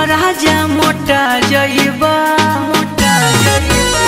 राजा मोटा जइबा मोटा जइबा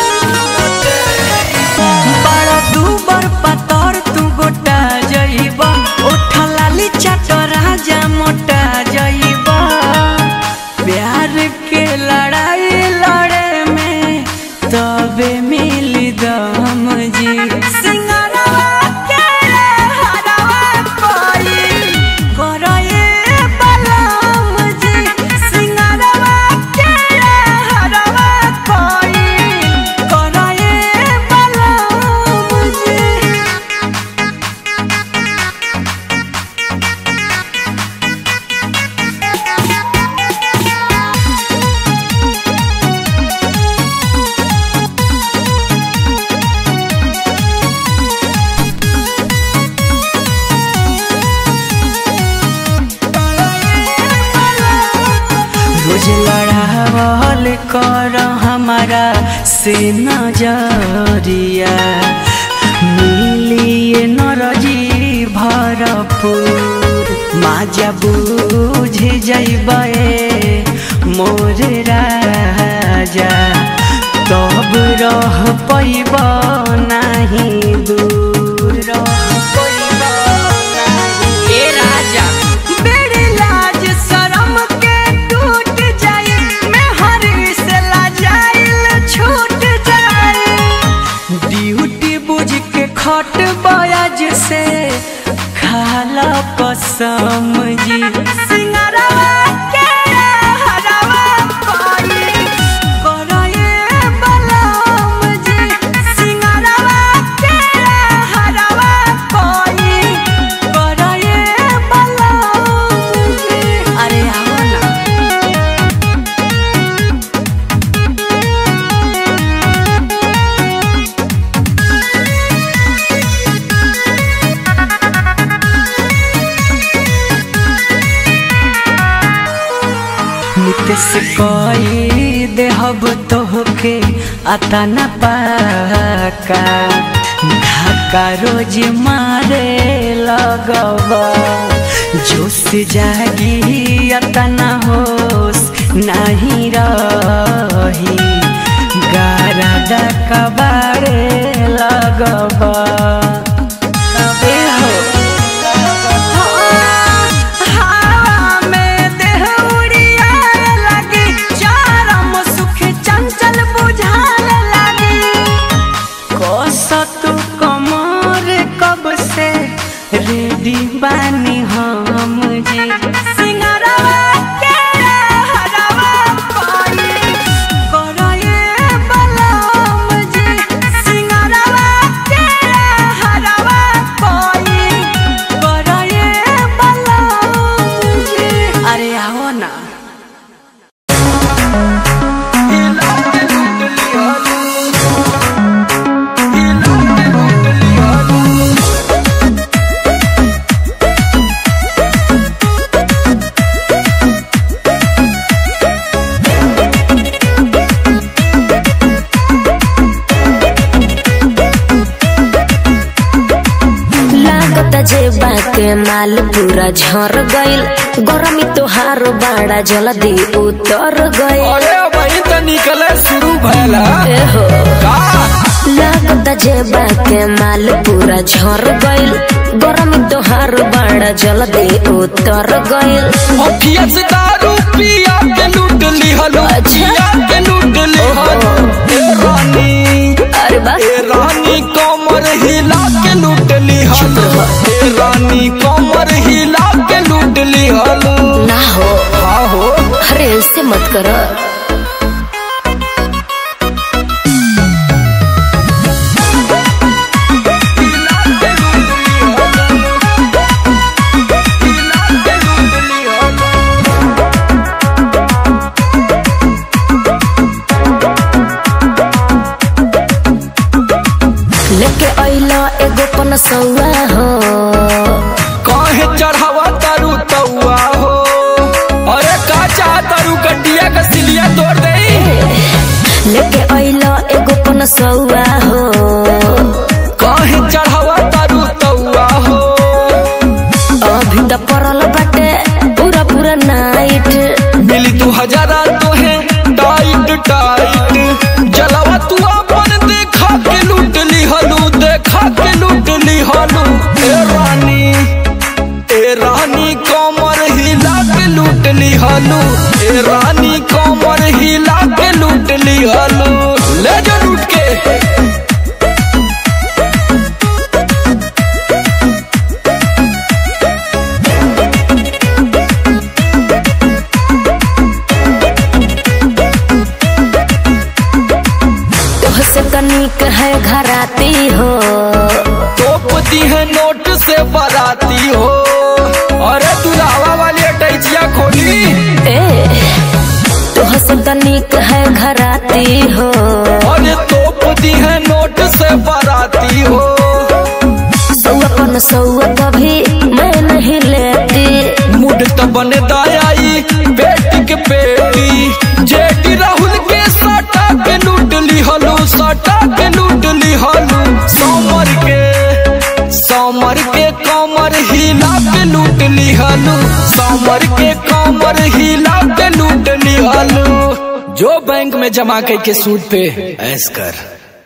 बड़ा दूबर पतर तू गोटा जइबा ओठा लाली चाट राजा मोटा जइबा प्यार के लड़ाई लड़े में तबे मिली दम जी सिंगारवा के हरवा कोई करए बलम जी सिंगारवा के हरवा कोई करए बलम जी रोज लड़ावल कर हमारा से नजरिया मिलिए नरजी भरपूर माजा बुझ जइबे मोर राजा तब रह पैब नहीं दूर रह पैब नाही ए राजा बेड़ी लाज शरम के टूट जाए मैं हर से लाजाइल छूट जाए ड्यूटी बुझ के खट बयाज से खाला कसम जी सिंगारवा के हरवा कोई करए बलम जी सिंगारवा के हरवा कोई करए बलम जी अरे आओ ना नितेश कोई देहब तोहके आता न पाका धक्का रोज मारे लगवा जोश जागी आता न होश नहीं रही गारा डका बारे लगवा ए हो हवा में देह उड़ियाए लगी, चरम सुख चंचल बुझाने लगी। कसत कमर कब से रेडी बानी हम जी सिंगारवा के हरवा पाई करए बलम जी सिंगारवा के हरवा पाई करए बलम जी अरे आओ ना लागत जेबा के माल पूरा झर गइल गरमी तोहार बाड़ा जल्दी उतर गइल अरे वही तो निकले शुरू भैला एहो का लागत जेबा के माल पूरा झर गइल गरमी तोहार बाड़ा जल्दी उतर गइल अखिया से दारू पिया के लूट लिहलो अच्छा। पिया के लूट लिहलो ए रानी अरे बा ए रानी कमर हिला के लूट लिहलो ए रानी कमर हिला के लूट लिहलो ना हो हाँ हो अरे ऐसे मत कर लेके अइला एगो पनसौआ हो काहे चढ़ावा तारू तौआ हो अरे का चाह तारू कटिया का सिलिया तोड़ दे लेके अइला एगो पनसौआ हो काहे चढ़ावा तारू तौआ हो अभी त परल बाटे पूरा पूरा नाइट मिली तू हजारा तोहे टाइट टाइट जलवा तू अपन देखा के लूट ली हलू देखा के लूट ली हलू ए रानी ए रानी कमर हिला के लूट ली हलू ए रानी कमर हिला के लूट ली हलू ले जा लूट के तोहसे तनिक है घराती हो तोपती है नोट से बराती हो अरे तू लावा वाली अटैचिया खोली ए तोहसे तनिक है घराती हो अरे तोपती है नोट से बराती हो सौआ पन सौआ कभी मैं नहीं लेती मुड तो बने दायाई बेटी के बेटी जेटी राहुल के सटा के लूट ली हलू सटा के लूट ली हलू समर के समर के कमर हिला के लूट ली हलू समर के कमर हिला के लूट ली हलू जो बैंक में जमा के सूद पे ऐस कर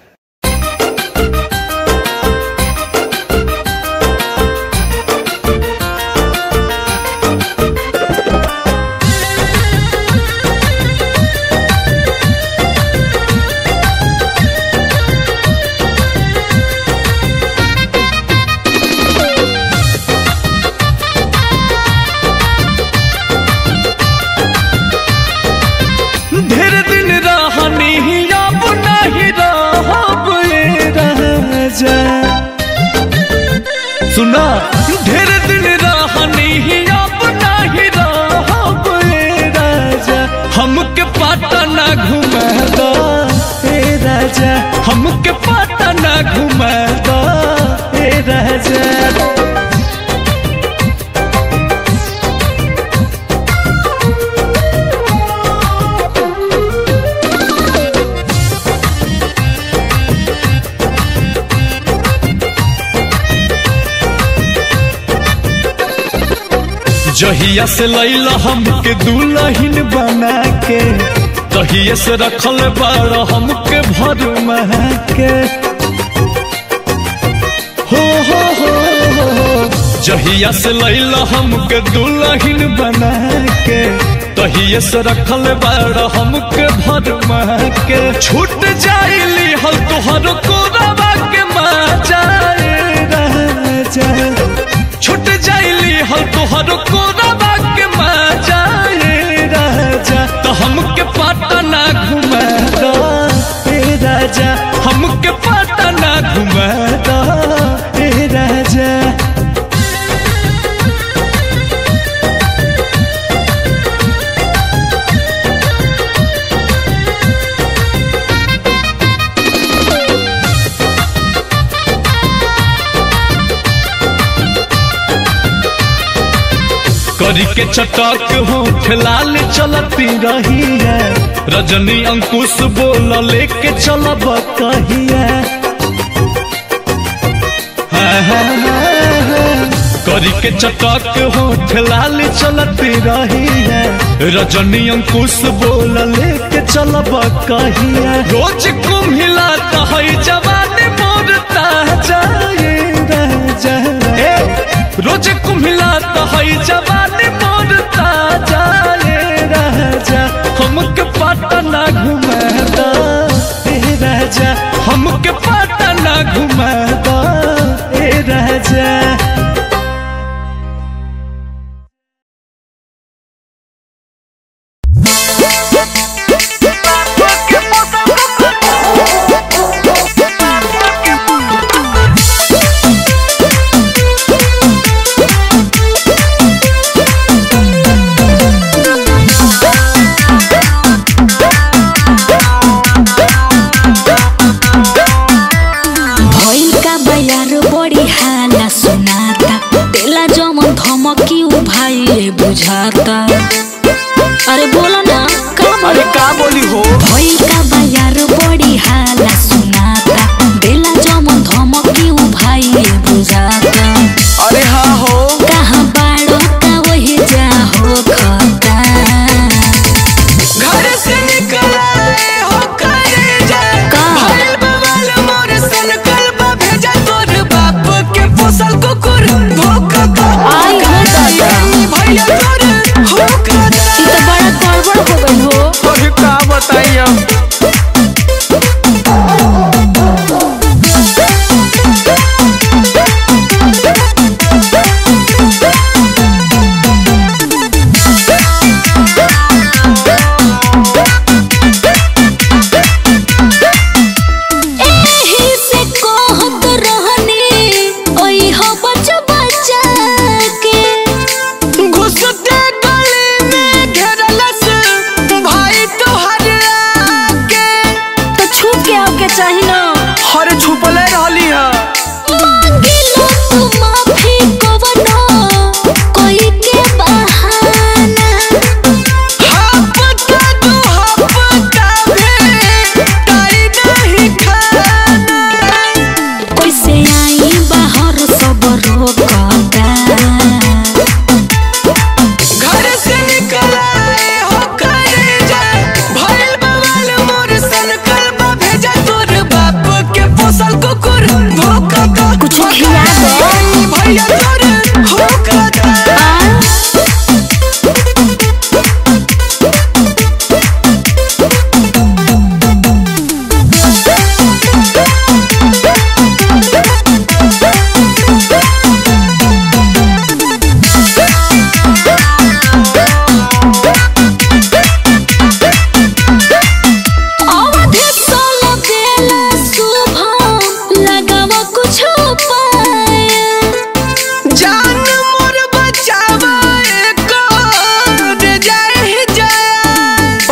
ढेर दिन रहनी अब नहीं रहब ए राजा सुना ढेर दिन रहनी अब नहीं रहब ए राजा हमके पटना घुमादा ए राजा हमके पटना घुमादा ए राजा जहिया से लैला हमके दुल्हन बना के तहिए से रखल बाड़ हमके भर के हो हो हो हो जहिया से लैला हमके दुल्हन बना के तहिए से रखल बाड़ हमके भर के छूट जाइली हल तोहर कोरबा के मजा राजा छूट जाइली हल तोहर कोरबा के मजा ए राजा तो हमके पटना घुमा दो ए राजा हमके पटना घुमा दो ए राजा करी के चटक हो खिलाल चलती रही है रजनी अंकुश बोल लेके चलब कहिया हाँ, हाँ, हाँ, हाँ। करी के चटक हो खिलाल चलती रही है रजनी अंकुश बोल लेके चलब कहिया रोज कुम्हिला है जवानी मोर ताजा ये राजा ए, रोज कुम्हिला है जवानी मोर ताजा ये राजा हमके पटना घुमादा ए राजा हमके पटना घुमादा ए राजा भइल का बयार बड़ी हाला सुनाता तेला जमन धमकी उ भाई बुझाता अरे बोलो ना का अरे का बोली हो भइल का बयार बड़ी हाला सुनाता तेला जमन धमकी उ भाई बुझाता अरे हाँ हो कहाँ बाड़ो का वही जा हो खता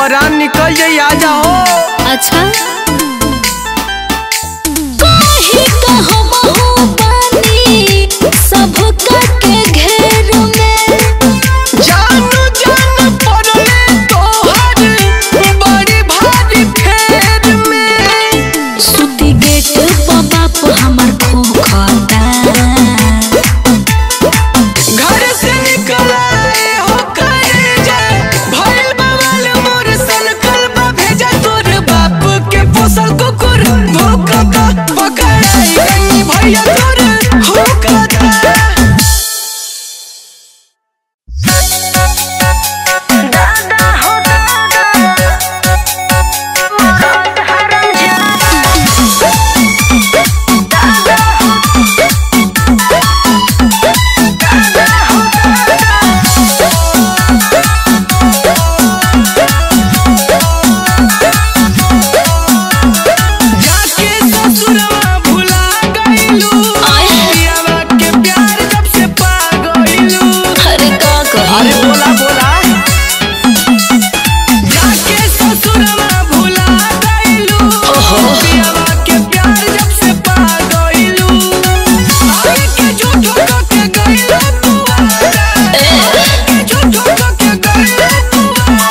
परान निकल जाई आ जाओ अच्छा काहे कहबहु बानी सबका के घेर में जानू जान पड़ले तोहर बड़ी भारी फेर में सुती गेट पर बाप हमर खोखता घर से निकलाए हो करे जाए भइल बवाल मोर सन कलबा भेजा तोर बाप के पोसल कुकुर भूकता पकड़ाई गई भैया तोर हुकता जाके ससुरवा भुला गइलू पियावा के प्यार जब से पा गइलू अरे का कही अरे बोला बोला जाके ससुरवा भुला गइलू पियावा के प्यार जब से पा गइलू आगे के झूठो को के गइलू तू आगे के झूठो को के गइलू तू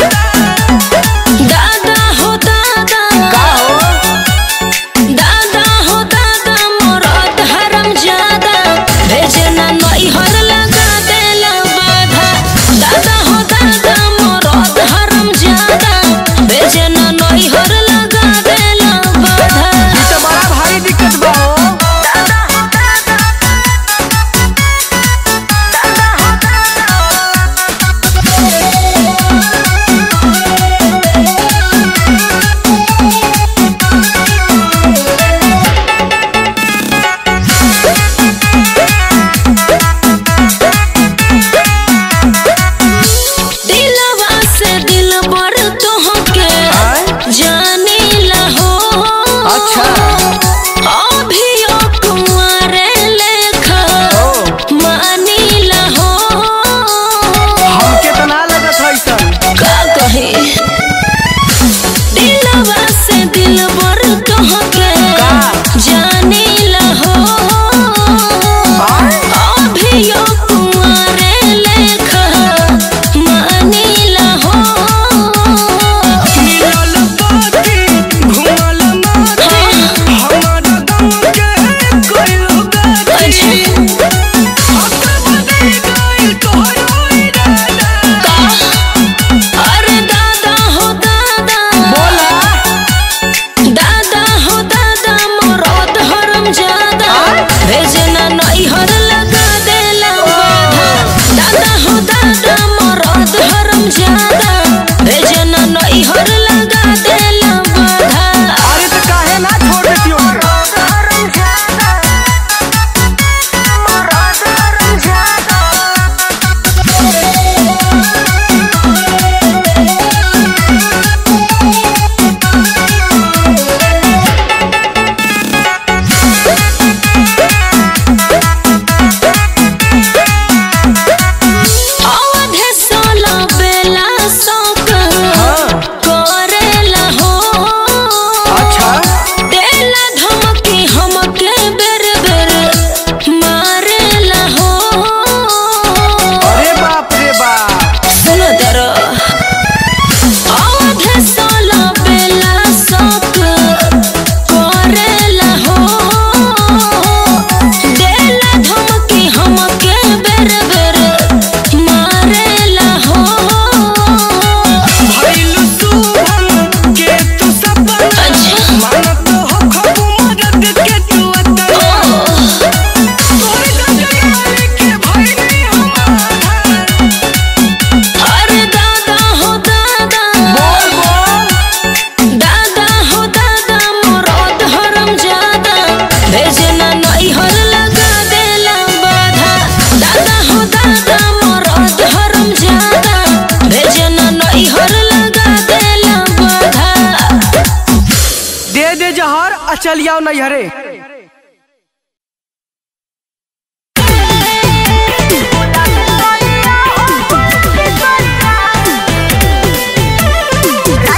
दादा हो दादा का हो दादा हो दादा मोरत हरम ज्यादा भेजना नई हर लगा देला बाधा दादा हो दादा मोरत हरम ज्यादा भेजना नई हर लगा देला बाधा ई तो बड़ा भारी दिक्कत बा हो दिलवा से दिल बर तोहके जाने ला हो अच्छा। अभियो कुंवारे लेखा मानी ला हो हमके तो ना लगत है सन का कहे दिलवा से दिल बर तोहके जाने ला हो अभियो कुंवारे लेखा मानी ला हो मिलल बाती घुमल माती हमर गम के कोइल गाती हक बदल गइल तोहरो इरादा अरे दादा हो दादा बोला दादा हो दादा मोरत हरम ज्यादा भेजना नई हर लगा देला बाधा दादा हो दादा मोरत हरम ज्यादा भेजना नई हर लगा देला बाधा अरे तो काहे ना छोड़ देती ओके अवधे सोला बेला शौक करेला हो अच्छा देला धमकी हमके बेर बेर मारेला हो अरे बाप रे बाप सुनो दरो अवधे सोला बेला शौक करेला हो देला धमकी हमके बेर बेर मारेला हो भइल सुभन के तू सपना अच्छा। मानत हो खबू मदद के तू अतना तोरे गजरारे के भइली हमारा अरे दादा हो दादा बोल बोल दादा हो दादा मोरत हरम ज्यादा भेजना नई हर लगा देला बाधा दादा हो दादा मोरत हरम ज्यादा भेजना नई हर लगा देला बाधा दे दे जहर आ चल आओ नैहरे Thank you.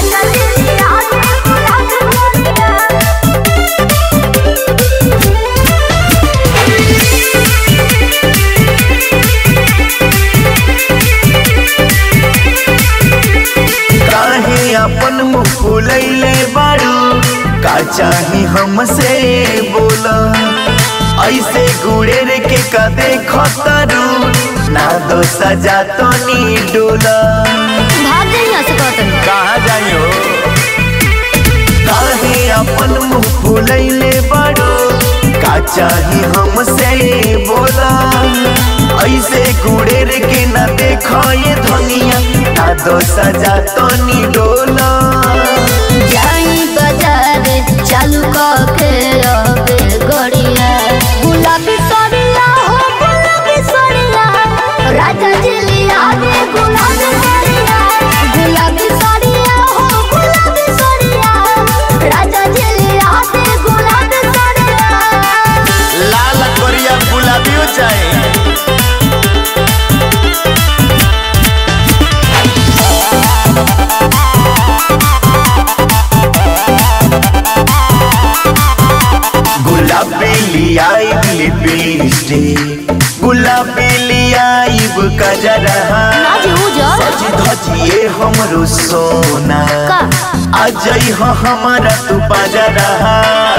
अपन मुंह फुलैले बारू का चाही हमसे बोला ऐसे गुड़ेर के का देखो तारू ना दो सजा तो नी डोला भाग जाइए यहाँ से कहते हैं कहाँ जाइयो काहे अपन मुंह फुलैले बारू का चाही हमसे बोला ऐसे गुड़ेर के ना देखो ये धनिया ना दो सजा तो नी डोला जाई बाजार चालू करके अबे गड़िया गुलाबी सड़िया हो गुलाबी सड़िया राजा जिलिया रे गुलाबी सड़िया गुलाबी सड़िया हो गुलाबी सड़िया राजा जिलिया रे गुलाबी सड़िया लाल कोरिया गुलाबी हो जाए गुलाबी लियाई लिपस्टिक गुलाबी लियाई कजरा आज उजर सजी धजिए हमरो सोना का? आ जई हो हमारा तू बाजरा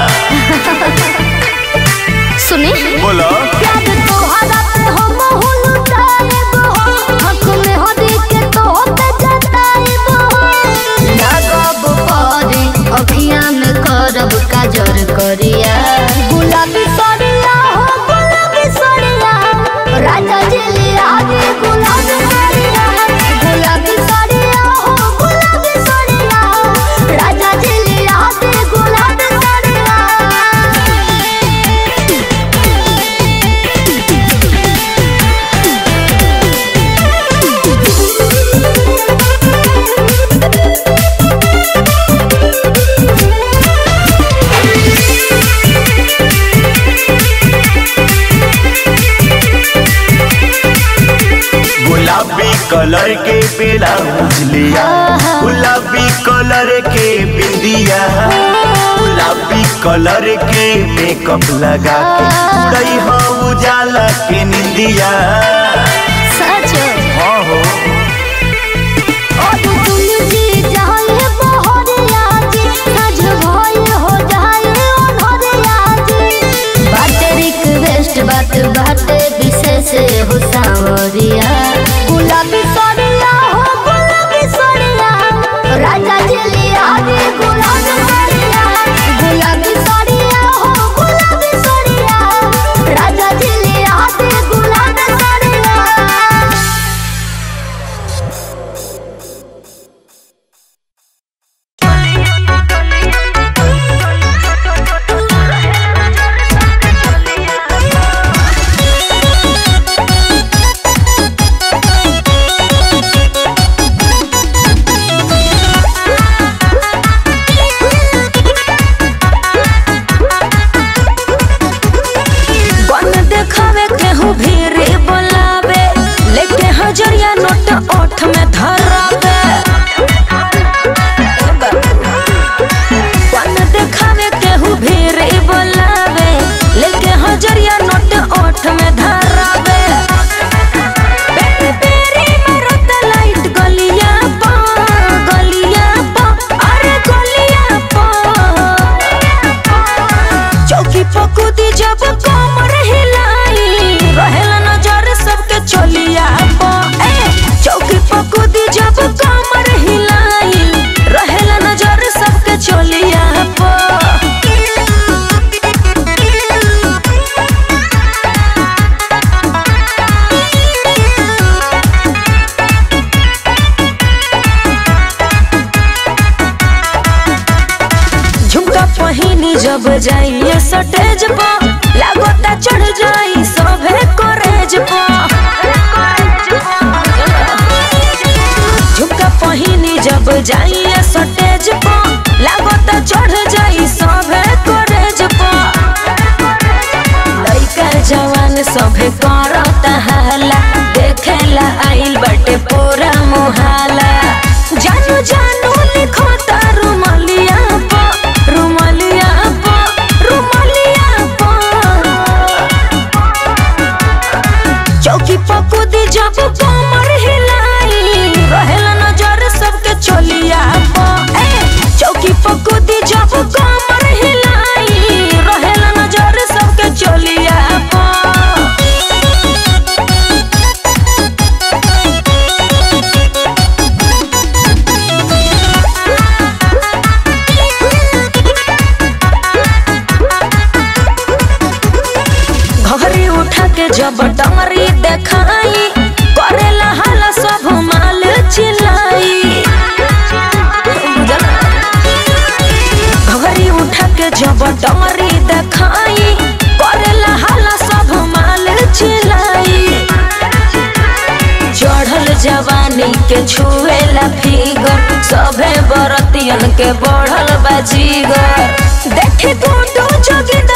सुनी बोलो प्यार तोहरा पे हम हुलुटाएब हो आँख में हो देख के तो पे जताएब हो लागब परी अखियाँ में करब काजर करिया गुलाबी सड़िया हो गुलाबी सड़िया राजा जिलिया रे गुलाबी सड़िया गुलाबी सड़िया हो गुलाबी सड़िया राजा जिलिया रे गुलाबी सड़िया गुलाबी कलर के ब्लाउज लिया गुलाबी कलर के बिंदिया गुलाबी कलर के मेकअप लगा के उड़ई हो उजाला के निंदिया सच हाँ हो और तुम जी जाए बहरिया जी सज भइल हो जाए अनहरिया जी बाटे रिक्वेस्ट बात बाटे विशेष हो सावरिया गुलाबी सड़िया हो गुलाबी सड़िया राजा जिलिया रे गुलाबी सड़िया गुलाबी सड़िया हो गुलाबी सड़िया राजा जिलिया रे गुलाबी सड़िया बन देखावे केहू भीरी बोलावे लेके हजरिया नोट ओठ में धरावे बन देखावे केहू भीरी बोलावे लेके हजरिया नोट ओठ में धरावे बेरी बेरी मारत लाइट गलिया पा गलिया पा अरे गलिया पा चौकी पकुदी जब कमर हिलाई रहेला नजर सबके चलिया पो ए चौकी पकुदी जब कमर हिलाई रहेला नजर सबके चलिया पो झुमका पहिनी जब जाइए सटेज पा लागोता चढ़ जाई सभे करेज पा झुमका पहिनी जब जाइए सटेज पा लागोता चढ़ जाई सभे करेज पा लइका जवान सभे करता हाला देखेला आइल बटे पूरा मुहाला जानू जानू लिखो तारू मलिया पा रुमलिया पा रुमलिया पा चौकी पकुदी जब कमर हिलाई रहेला नजर सबके चलिया पा जब डंगरी देखाई करेला हाला सब माल चिल्लाई घगरी उठा के जब डंगरी देखाई करेला हाला सब माल चिल्लाई चढ़ल जवानी के छुएला फिगर सभे बरतियन के बढ़ल बाजीगर देखे गुंडू जोगिंदर